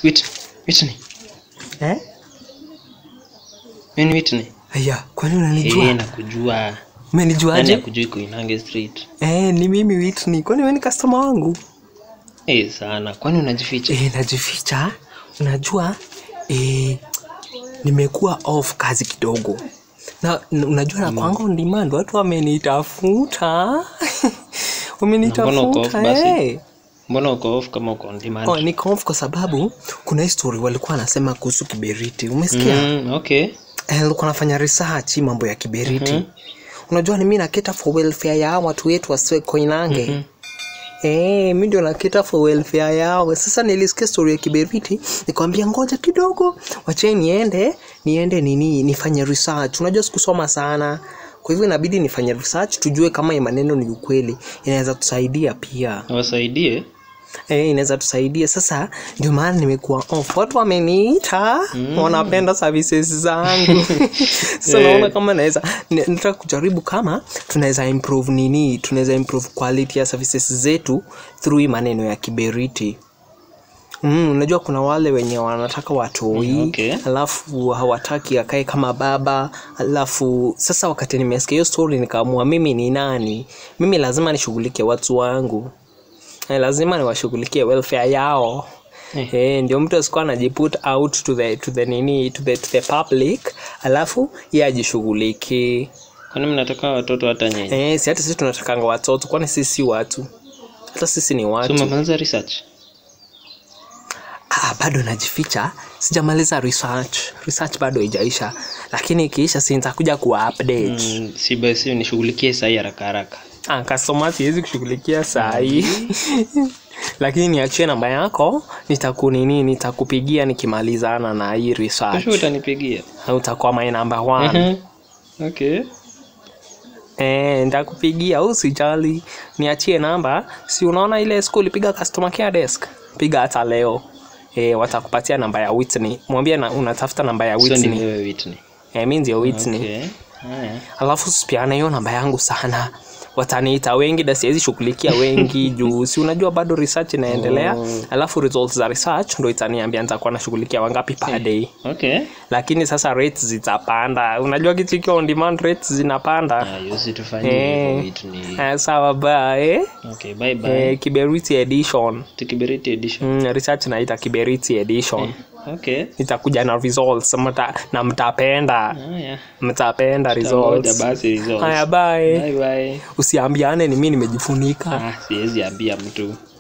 Whitney. Whitney. eh? Mimi ni Whitney. aya kwani Eh, unanijua nakujua. Nani umenijuaje akujui Koinange Street? eh, ni mimi Whitney kwani wewe ni customer wangu Eh, sana. Kwani unajificha? eh, najificha unajua eh, nimekuwa off kazi kidogo na n- unajua na kwangu on demand watu wamenitafuta mbona uko off wamenitafuta basi? eh. Mbona uko off kama uko on demand? Oh, niko off kwa sababu kuna hii story walikuwa wanasema kuhusu kiberiti umesikia Mm, okay. Eh, nilikuwa nafanya research mambo ya kiberiti unajua ni mi naketa for welfare ya hawa watu wetu wasiwe koinange mm mi ndio naketa for welfare yao sasa nilisikia story ya kiberiti nikwambia ngoja kidogo wache niende niende nini nifanye research unajua sikusoma sana kwa hivyo inabidi nifanye research tujue kama hii maneno ni ukweli inaweza tusaidia pia Wasaidie. Eh, inaweza tusaidia sasa ndio maana nimekuwa off watu wameniita mm. wanapenda services zangu so Eh. naona kama naweza ni- nataka kujaribu kama tunaweza improve nini tunaweza improve quality ya services zetu through hii maneno ya kiberiti Mm, unajua kuna wale wenye wanataka watoi Mm, okay. alafu hawataki akae kama baba alafu sasa wakati nimesikia hiyo story nikaamua mimi ni nani mimi lazima nishughulike watu wangu eh, lazima niwashughulikie welfare yao Eh. eh, ndio mtu asikuwa anajiput out to the, to the nini to the, to the public alafu ye ajishughuliki Kwani mnataka watoto hata nyinyi? eh, si hata sisi tunatakanga watoto kwani sisi si watu hata sisi ni So watu umemaliza research? ah, bado najificha sijamaliza research research bado haijaisha lakini ikiisha si nitakuja kuwa update Mm, si basi nishughulikie sahi haraka haraka. ah, customer siwezi kushughulikia saa hii lakini niachie namba yako nitakunini nitakupigia nikimalizana na hii research Kesho utanipigia. Na utakuwa my number one Mhm. Okay. eh, nitakupigia usijali niachie namba si unaona ile siku ulipiga customer care desk piga hata leo eh, watakupatia namba ya Whitney mwambie na, unatafuta namba ya So ni Whitney wewe Whitney. eh, mi ndio Whitney Okay. Haya. alafu sipiana hiyo namba yangu sana wataniita wengi na siwezi shughulikia wengi juu si unajua bado research inaendelea Oh. alafu results za research ndo itaniambia nitakuwa nashughulikia wangapi per day Okay. lakini sasa rates zitapanda unajua kitu ikiwa on demand rates zinapanda Ah, yosi tufanye Eh. hivyo Whitney. eh, sawa bae Okay, bye bye. eh, kiberiti edition Tukiberiti edition. mm, research naita kiberiti edition Okay. nitakuja na results mta, na mtapenda Haya. mtapenda Tamoja results basi results. haya bye Bye bye. usiambiane ni mi nimejifunika Ah, siwezi ambia mtu.